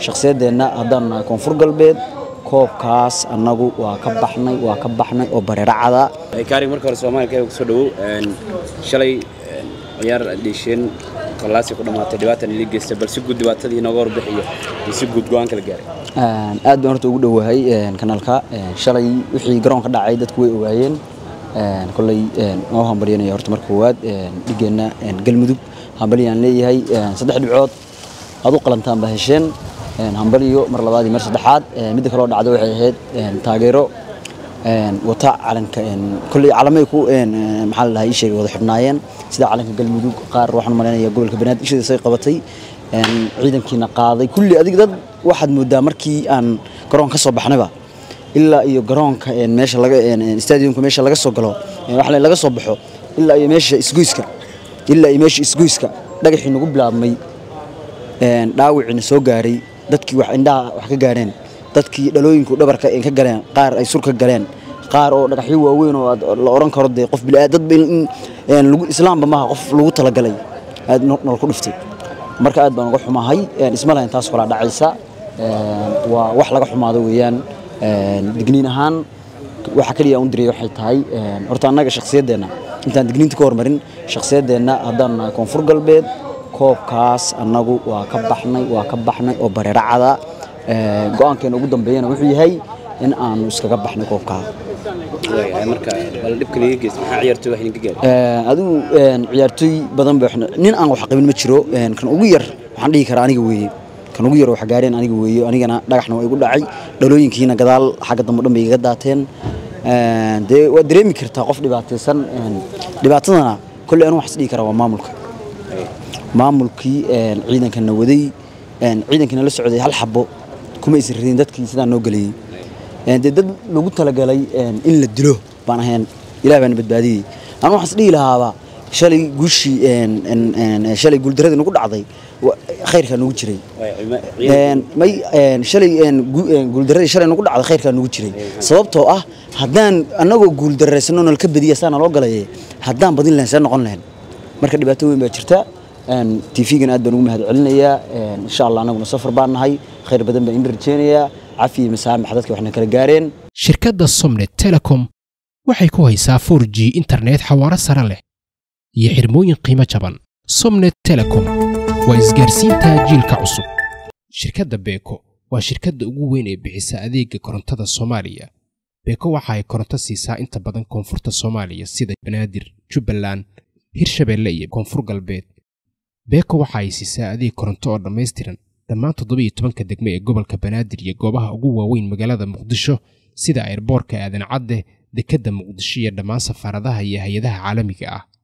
shakhsiyaddeenna haddaan nahay koonfur galbeed koobkaas annagu waa ka baxnay waa ka baxnay oo bareeracada kaarig marka hore soomaaliya kusoo dhawow shalay ciyaar dhiisheen kolaasi ku dhammaatay dhibaatan ili geystay bal si guud dhibaatadii inooga warbixiyo iyo si guud go-aan kala gaaray aad baan horta ugu dhowahay kanaalka shalay wixii garoonka dhacay dadku way ogaayeen kolley noo hambalyanaya horta marka koowaad dhigeenna galmudug hambalyaan leeyahay saddex dhibcood aad u qalantaan baa hesheen hambaliyo mar labaad iyo mar saddexaad midda kaloo dhacda waxay ahayd taageero wata calanka kolley calamay ku maxaa la dhahaa ii sheegay wada xidhnaayeen sida calanka galmudug qaar waxaan malaynayaa gobolka banaadir ishiisa ay qabatay ciidankiina qaaday kulli adiga dad waxaad moodaa markii aan garoon ka soo baxnayba ilaa iyo garoonka meesha laga stadiumka meesha laga soo galo waxa laga soo baxo ilaa iyo meesha isgoyska ilaa iyo meesha isgoyska dhagaxii nagu bilaabmay dhaawiciina soo gaaray dadkii wax indhaha wax ka gaareen dadkii dhalooyinku dhabarka ka galeen qaar ay surka galeen qaar oo dhagaxyo waaweyn oo la oran karo dee qof bilaa dad islaamba maaha qof lagu talagalay aad nol ku dhiftay marka aad baan uga xumahay isma lahayn taas kolaa dhacaysa waa wax laga xumaado weeyaan digniin ahaan waxa kaliya un diriyay waxay tahay horta annaga shakhsiyaddeenna intaan digniinta ka hormarin shakhsiyaddeenna haddaan nahay koonfur galbeed koobkaas annagu waa ka baxnay waa ka baxnay oo bareeracada go-aankeena ugu dambeeyana wuxuu yahay in aanu iskaga baxnay koobkaa marka bal dhibka liga geysta maxaa ciyaartooy wax idinka gaaray adigu ciyaartooy badan ba nin aan wax qabin ma jiro kan ugu yar waxaan dhihi karaa aniga weeye kan ugu yar wax gaareen aniga weeye anigana dhagaxna waa igu dhacay dhalooyinkiina gadaal xagga dambe dhan bay iga daateen dee waad dareemi kartaa qof dhibaataysan dhibaatadana kolley anu wax is dhihi karaa waa maamulka maamulkii ciidankana waday ciidankina la socday hal xabo kuma aysan radin dadkii sidaa noo geliyey dee dad lagu talagalay in la dilo baan ahayn ilaah baana badbaadiyey anu waxaan is dhihi lahaaba shalay guushii shalay guuldaradii nagu dhacday khayrkaa nagu jiray may shalay guuldaradii shalay nagu dhacday khayrkaa nagu jiray sababtoo ah haddaan annagoo guuldarraysano nala ka badiya saa naloo galaye haddaan badin lahayn see noqon lahayn marka dhibaato weyn baa jirta tv-gan aad baan ugu mahad celinayaa insha allah annaguna safar baan nahay khayr badan baan in rajeynayaa cafi iyo masaamax dadka waxna kala gaareen shirkadda somnet telecom waxay ku haysaa 4 g internet xawaaro sare leh iyo xirmooyin qiimo jaban somnet telecom waa isgaarsiinta jiilka cusub shirkadda beeko waa shirkadda ugu weyn ee bixisa adeega korontada soomaaliya beeko waxa ay koronto siisaa inta badan koonfurta soomaaliya sida banaadir jubbaland hirshabeelle iyo koonfur galbeed beeko waxa ay siisaa adeeg koronto oo dhammaystiran dhammaan toddobiyo tobanka degme ee gobolka banaadir iyo goobaha ugu waaweyn magaalada muqdisho sida ayrboorka aadan cadde dekedda muqdisho iyo dhammaan safaaradaha iyo hay-adaha caalamiga ah